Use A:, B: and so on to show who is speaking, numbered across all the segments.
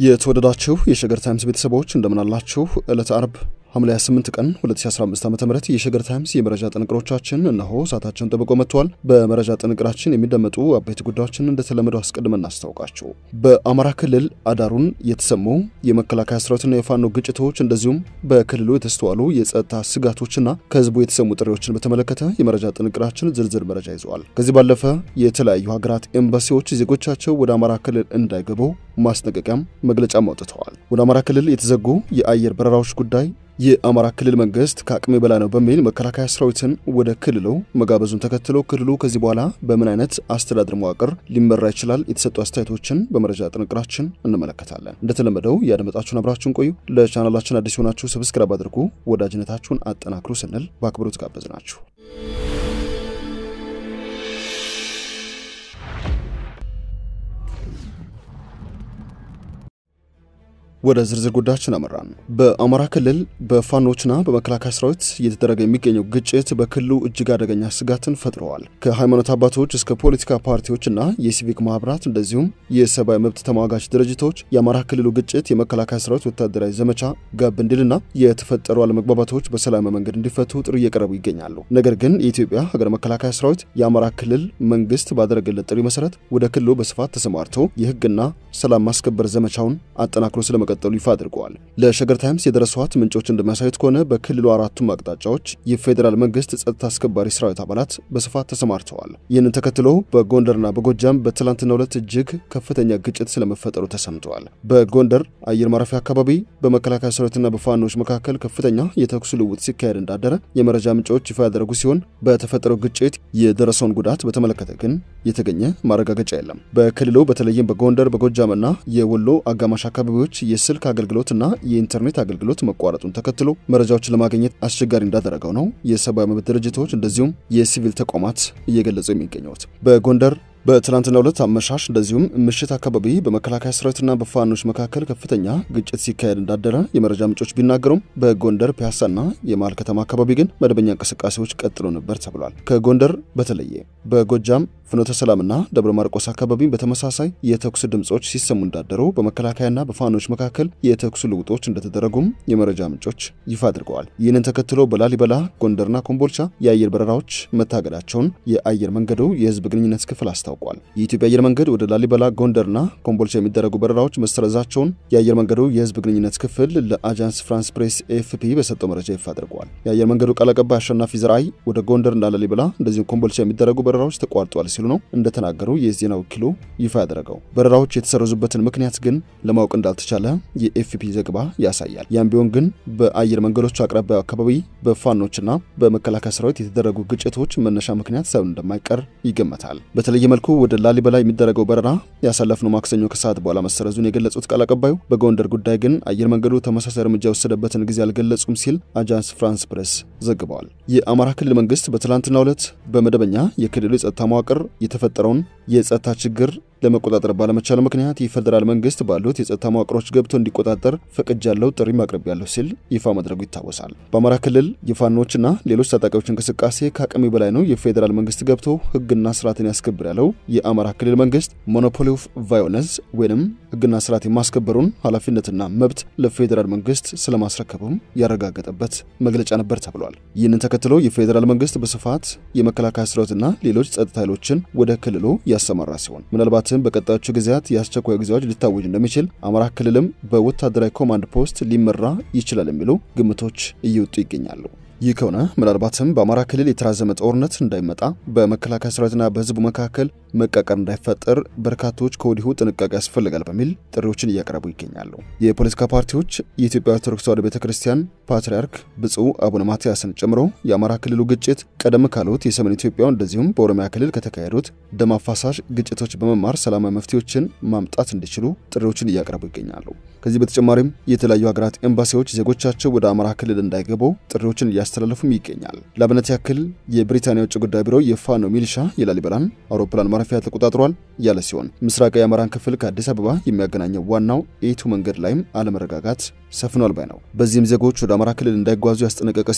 A: የተወደዳችሁ የሸገር ታይምስ ቤተሰቦች እንደምናላችሁ። ዕለተ አርብ ሐምሌ 28 ቀን 2015 ዓ ም የሸገር ታይምስ የመረጃ ጥንቅሮቻችን እነሆ ሰዓታቸውን ጠብቆ መጥተዋል። በመረጃ ጥንቅራችን የሚደመጡ አበይት ጉዳዮችን እንደተለመደው አስቀድመን እናስታውቃችሁ። በአማራ ክልል አዳሩን የተሰሙ የመከላከያ ሰራዊትና የፋኖ ግጭቶች እንደዚሁም በክልሉ የተስተዋሉ የጸጥታ ስጋቶችና ከህዝቡ የተሰሙ ጥሪዎችን በተመለከተ የመረጃ ጥንቅራችን ዝርዝር መረጃ ይዘዋል። ከዚህ ባለፈ የተለያዩ ሀገራት ኤምባሲዎች ዜጎቻቸው ወደ አማራ ክልል እንዳይገቡ ማስጠንቀቂያም መግለጫም አውጥተዋል። ወደ አማራ ክልል የተዘጉ የአየር በረራዎች ጉዳይ የአማራ ክልል መንግስት ከአቅሜ በላይ ነው በሚል መከላከያ ሰራዊትን ወደ ክልሉ መጋበዙን ተከትሎ ክልሉ ከዚህ በኋላ በምን አይነት አስተዳደር መዋቅር ሊመራ ይችላል የተሰጡ አስተያየቶችን በመረጃ ጥንቅራችን እንመለከታለን። እንደተለመደው ያደመጣችሁን አብራችሁን ቆዩ። ለቻናላችን አዲስ የሆናችሁ ሰብስክራይብ አድርጉ፣ ወዳጅነታችሁን አጠናክሩ ስንል በአክብሮት ጋበዝ ናችሁ። ወደ ዝርዝር ጉዳያችን አመራን። በአማራ ክልል በፋኖችና በመከላከያ ሰራዊት እየተደረገ የሚገኘው ግጭት በክልሉ እጅግ አደገኛ ስጋትን ፈጥረዋል። ከሃይማኖት አባቶች እስከ ፖለቲካ ፓርቲዎችና የሲቪክ ማህበራት እንደዚሁም የሰብአዊ መብት ተሟጋች ድርጅቶች የአማራ ክልሉ ግጭት የመከላከያ ሰራዊት ወታደራዊ ዘመቻ ጋብ እንዲልና የተፈጠሩ አለመግባባቶች በሰላማዊ መንገድ እንዲፈቱ ጥሪ እየቀረቡ ይገኛሉ። ነገር ግን የኢትዮጵያ ሀገር መከላከያ ሰራዊት የአማራ ክልል መንግስት ባደረገለት ጥሪ መሰረት ወደ ክልሉ በስፋት ተሰማርቶ የህግና ሰላም ማስከበር ዘመቻውን አጠናክሮ ስለመቀ እንደሚቀጠሉ ይፋ አድርገዋል። ለሸገር ታይምስ የደረሷት ምንጮች እንደሚያሳዩት ከሆነ በክልሉ አራቱም አቅጣጫዎች የፌዴራል መንግስት ጸጥታ አስከባሪ ሰራዊት አባላት በስፋት ተሰማርተዋል። ይህንን ተከትሎ በጎንደርና በጎጃም በትላንትናው ዕለት እጅግ ከፍተኛ ግጭት ስለመፈጠሩ ተሰምተዋል። በጎንደር አየር ማረፊያ አካባቢ በመከላከያ ሰራዊትና በፋኖች መካከል ከፍተኛ የተኩስ ልውውጥ ሲካሄድ እንዳደረ የመረጃ ምንጮች ይፋ ያደረጉ ሲሆን በተፈጠረው ግጭት የደረሰውን ጉዳት በተመለከተ ግን የተገኘ ማረጋገጫ የለም። በክልሉ በተለይም በጎንደር በጎጃምና የወሎ አጋማሽ አካባቢዎች የስልክ አገልግሎትና የኢንተርኔት አገልግሎት መቋረጡን ተከትሎ መረጃዎችን ለማግኘት አስቸጋሪ እንዳደረገው ነው የሰብአዊ መብት ድርጅቶች እንደዚሁም የሲቪል ተቋማት እየገለጹ የሚገኙት። በጎንደር በትናንትናው ዕለት አመሻሽ እንደዚሁም ምሽት አካባቢ በመከላከያ ሰራዊትና በፋኖች መካከል ከፍተኛ ግጭት ሲካሄድ እንዳደረ የመረጃ ምንጮች ቢናገሩም በጎንደር ፒያሳና የመሃል ከተማ አካባቢ ግን መደበኛ እንቅስቃሴዎች ቀጥሎ ነበር ተብሏል። ከጎንደር በተለየ በጎጃም ፍኖተ ሰላምና ደብረ ማርቆስ አካባቢ በተመሳሳይ የተኩስ ድምጾች ሲሰሙ እንዳደሩ በመከላከያና በፋኖች መካከል የተኩስ ልውጦች እንደተደረጉም የመረጃ ምንጮች ይፋ አድርገዋል። ይህንን ተከትሎ በላሊበላ ጎንደርና ኮምቦልቻ የአየር በረራዎች መታገዳቸውን የአየር መንገዱ የህዝብ ግንኙነት ክፍል አስታውቋል። የኢትዮጵያ አየር መንገድ ወደ ላሊበላ ጎንደርና ኮምቦልቻ የሚደረጉ በረራዎች መሰረዛቸውን የአየር መንገዱ የህዝብ ግንኙነት ክፍል ለአጃንስ ፍራንስ ፕሬስ ኤፍፒ በሰጠው መረጃ ይፋ አድርገዋል። የአየር መንገዱ ቃል አቀባይ አሸናፊ ዘርአይ ወደ ጎንደርና ላሊበላ እንደዚሁም ኮምቦልቻ የሚደረጉ በረራዎች ተቋርጧል ሲሉ ነው እንደተናገሩ የዜና ወኪሉ ይፋ ያደረገው። በረራዎች የተሰረዙበትን ምክንያት ግን ለማወቅ እንዳልተቻለ የኤፍፒ ዘገባ ያሳያል። ያም ቢሆን ግን በአየር መንገዶቹ አቅራቢያ አካባቢ በፋኖችና በመከላከያ ሰራዊት የተደረጉ ግጭቶች መነሻ ምክንያት ሰው እንደማይቀር ይገመታል። በተለየ መልኩ ወደ ላሊበላ የሚደረገው በረራ ያሳለፍነው ማክሰኞ ከሰዓት በኋላ መሰረዙን የገለጹት ቃል አቀባዩ በጎንደር ጉዳይ ግን አየር መንገዱ ተመሳሳይ እርምጃ የወሰደበትን ጊዜ አልገለጹም ሲል አጃንስ ፍራንስ ፕሬስ ዘግበዋል። የአማራ ክልል መንግስት በትላንትናው ዕለት በመደበኛ የክልሉ የጸጥታ መዋቅር የተፈጠረውን የጸጥታ ችግር ለመቆጣጠር ባለመቻሉ ምክንያት የፌዴራል መንግስት ባሉት የጸጥታ መዋቅሮች ገብቶ እንዲቆጣጠር ፈቅጃለሁ፣ ጥሪ ማቅረብ ያለሁ ሲል ይፋ ማድረጉ ይታወሳል። በአማራ ክልል የፋኖችና ሌሎች ታጣቂዎች እንቅስቃሴ ከአቅሜ በላይ ነው፣ የፌዴራል መንግስት ገብቶ ህግና ስርዓትን ያስከብር ያለው የአማራ ክልል መንግስት ሞኖፖሊ ኦፍ ቫዮለንስ ወይንም ህግና ስርዓት የማስከበሩን ኃላፊነትና መብት ለፌዴራል መንግስት ስለማስረከቡም ያረጋገጠበት መግለጫ ነበር ተብሏል። ይህንን ተከትሎ የፌዴራል መንግስት በስፋት የመከላከያ ሰራዊትና ሌሎች ጸጥታ ኃይሎችን ወደ ክልሉ ያሰማራ ሲሆን ምናልባት በቀጣዮቹ ጊዜያት የአስቸኳይ ጊዜ አዋጅ ሊታወጅ እንደሚችል አማራ ክልልም በወታደራዊ ኮማንድ ፖስት ሊመራ ይችላል የሚሉ ግምቶች እየወጡ ይገኛሉ። ይህ ከሆነ ምናልባትም በአማራ ክልል የተራዘመ ጦርነት እንዳይመጣ በመከላከያ ሰራዊትና በህዝቡ መካከል መቃቀር እንዳይፈጠር በርካቶች ከወዲሁ ጥንቃቄ ያስፈልጋል በሚል ጥሪዎችን እያቀረቡ ይገኛሉ። የፖለቲካ ፓርቲዎች የኢትዮጵያ ኦርቶዶክስ ተዋሕዶ ቤተ ክርስቲያን ፓትርያርክ ብፁዕ አቡነ ማትያስን ጨምሮ የአማራ ክልሉ ግጭት ቀደም ካሉት የሰሜን ኢትዮጵያ እንደዚሁም በኦሮሚያ ክልል ከተካሄዱት ደም አፋሳሽ ግጭቶች በመማር ሰላማዊ መፍትሄዎችን ማምጣት እንዲችሉ ጥሪዎችን እያቀረቡ ይገኛሉ። ከዚህ በተጨማሪም የተለያዩ ሀገራት ኤምባሲዎች ዜጎቻቸው ወደ አማራ ክልል እንዳይገቡ ጥሪዎችን እያስተላለፉም ይገኛል። ለአብነት ያክል የብሪታንያ ውጭ ጉዳይ ቢሮ የፋኖ ሚሊሻ የላሊበላን አውሮፕላን ማረፊያ ተቆጣጥሯል ያለ ሲሆን ምስራቃዊ የአማራን ክፍል ከአዲስ አበባ የሚያገናኘው ዋናው ኤቱ መንገድ ላይም አለመረጋጋት ሰፍኗል ባይ ነው። በዚህም ዜጎች ወደ አማራ ክልል እንዳይጓዙ ያስጠነቀቀ ሲሆን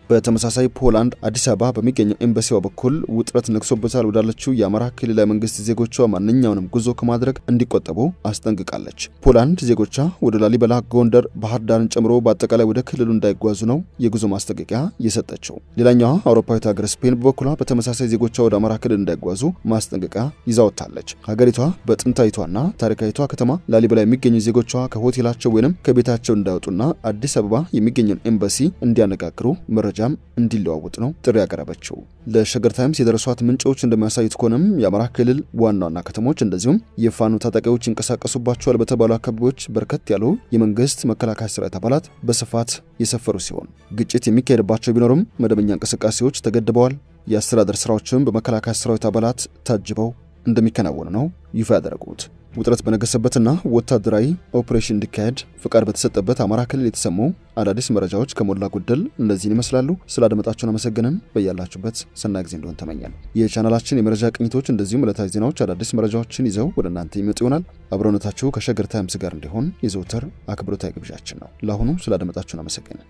A: በተመሳሳይ ፖላንድ አዲስ አበባ በሚገኘው ኤምባሲዋ በኩል ውጥረት ነግሶበታል ወዳለችው የአማራ ክልላዊ መንግስት ዜጎቿ ማንኛውንም ጉዞ ከማድረግ እንዲቆጠቡ አስጠንቅቃለች። ፖላንድ ዜጎቿ ወደ ላሊበላ፣ ጎንደር፣ ባህር ዳርን ጨምሮ በአጠቃላይ ወደ ክልሉ እንዳይጓዙ ነው የጉዞ ማስጠንቀቂያ የሰጠችው። ሌላኛዋ አውሮፓዊት ሀገር ስፔን በበኩሏ በተመሳሳይ ዜጎቿ ወደ አማራ ክልል እንዳይጓዙ ማስጠንቀቂያ ይዛወታለች። ሀገሪቷ በጥንታዊቷና ታሪካዊቷ ከተማ ላሊበላ የሚገኙ ዜጎቿ ከሆቴላቸው ወይንም ከቤታቸው እንዳይወጡና አዲስ አበባ የሚገኘውን ኤምባሲ እንዲያነጋግሩ መረጃም እንዲለዋወጥ ነው ጥሪ ያቀረበችው። ለሸገር ታይምስ የደረሷት ምንጮች እንደሚያሳዩት ከሆነም የአማራ ክልል ዋና ዋና ከተሞች እንደዚሁም የፋኖ ታጣቂዎች ይንቀሳቀሱባቸዋል በተባሉ አካባቢዎች በርከት ያሉ የመንግስት መከላከያ ሰራዊት አባላት በስፋት የሰፈሩ ሲሆን ግጭት የሚካሄድባቸው ቢኖርም መደበኛ እንቅስቃሴዎች ተገድበዋል። የአስተዳደር ስራዎችም በመከላከያ ሰራዊት አባላት ታጅበው እንደሚከናወኑ ነው ይፋ ያደረጉት። ውጥረት በነገሰበትና ወታደራዊ ኦፕሬሽን እንዲካሄድ ፍቃድ በተሰጠበት አማራ ክልል የተሰሙ አዳዲስ መረጃዎች ከሞላ ጎደል እነዚህን ይመስላሉ። ስላደመጣችሁን አመሰግንን። በያላችሁበት ሰናይ ጊዜ እንደሆን ተመኘን። የቻናላችን የመረጃ ቅኝቶች እንደዚሁም ዕለታዊ ዜናዎች፣ አዳዲስ መረጃዎችን ይዘው ወደ እናንተ ይመጡ ይሆናል። አብረውነታችሁ ከሸገር ታይምስ ጋር እንዲሆን የዘውትር አክብሮታዊ ግብዣችን ነው። ለአሁኑ ስላደመጣችሁን አመሰግንን።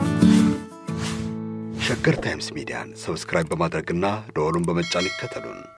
B: ሸገር ታይምስ ሚዲያን ሰብስክራይብ በማድረግና ደወሉን በመጫን ይከተሉን።